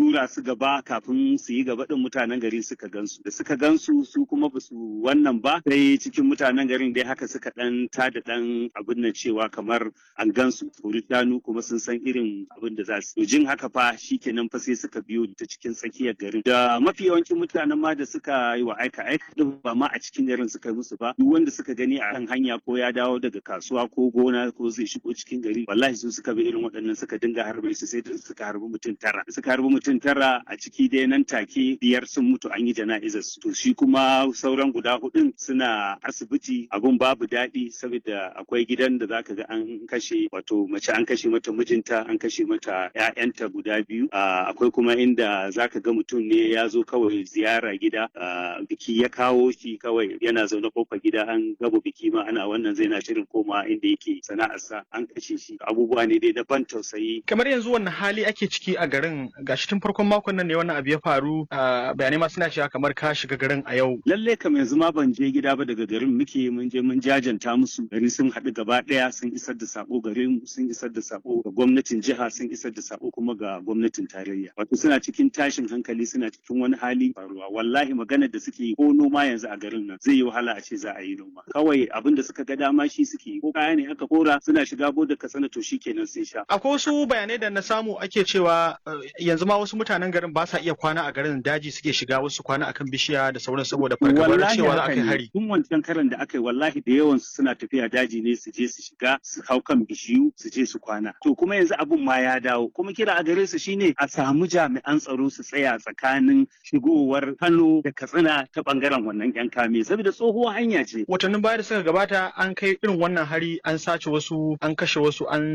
tura su gaba kafin su yi gaba din mutanen gari suka gansu da suka gansu su kuma ba su wannan ba sai cikin mutanen garin dai haka suka dan tada dan abin nan cewa kamar an gansu turi shanu kuma sun san irin abin da za su jin haka fa shikenan fa sai suka biyo ta cikin tsakiyar garin da mafi yawancin mutanen ma da suka yi wa aika aika din ba ma a cikin garin suka yi musu ba duk wanda suka gani a kan hanya ko ya dawo daga kasuwa ko gona ko zai shigo cikin gari wallahi su suka bi irin waɗannan suka dinga harbe su sai da suka harbi mutum tara suka harbi mutum tara a ciki dai nan take biyar sun mutu an yi jana'izar su to shi kuma sauran guda hudun suna asibiti abun babu daɗi saboda akwai gidan da zaka ga an kashe wato mace an kashe mata mijinta an kashe mata ƴaƴanta guda biyu akwai kuma inda zaka ga mutum ne ya zo kawai ziyara gida biki ya kawo shi kawai yana zaune kofar gida an gaba biki ma ana wannan zai na shirin koma inda yake sana'arsa an kashe shi abubuwa ne dai daban tausayi kamar yanzu wannan hali ake ciki a garin gashi tun farkon makon nan ne wannan abu ya faru bayanai ma suna cewa kamar ka shiga garin a yau lalle kam yanzu ma ban je gida ba daga garin muke mun je mun jajanta musu gari sun haɗu gaba ɗaya sun isar da sako garin sun isar da sako ga gwamnatin jiha sun isar da sako kuma ga gwamnatin tarayya wato suna cikin tashin hankali suna cikin wani hali faruwa wallahi magana da suke yi ko noma yanzu a garin nan zai yi wahala a ce za a yi noma kawai abin da suka ga dama shi suke yi ko kaya ne aka kora suna shiga bodar katsina to shikenan sun sha akwai wasu bayanai da na samu ake cewa yanzu ma wasu mutanen garin ba sa iya kwana a garin daji suke shiga wasu kwana akan bishiya da sauran saboda fargabar cewa za a kai hari tun wancan karan da aka yi wallahi da yawan su suna tafiya daji ne su je su shiga su hau kan bishiyu su je su kwana to kuma yanzu abun ma ya dawo kuma kira a gare su shine a samu jami'an tsaro su tsaya tsakanin shigowar Kano da Katsina ta bangaren wannan yan kame saboda tsohuwar hanya ce watannin baya da suka gabata an kai irin wannan hari an sace wasu an kashe wasu an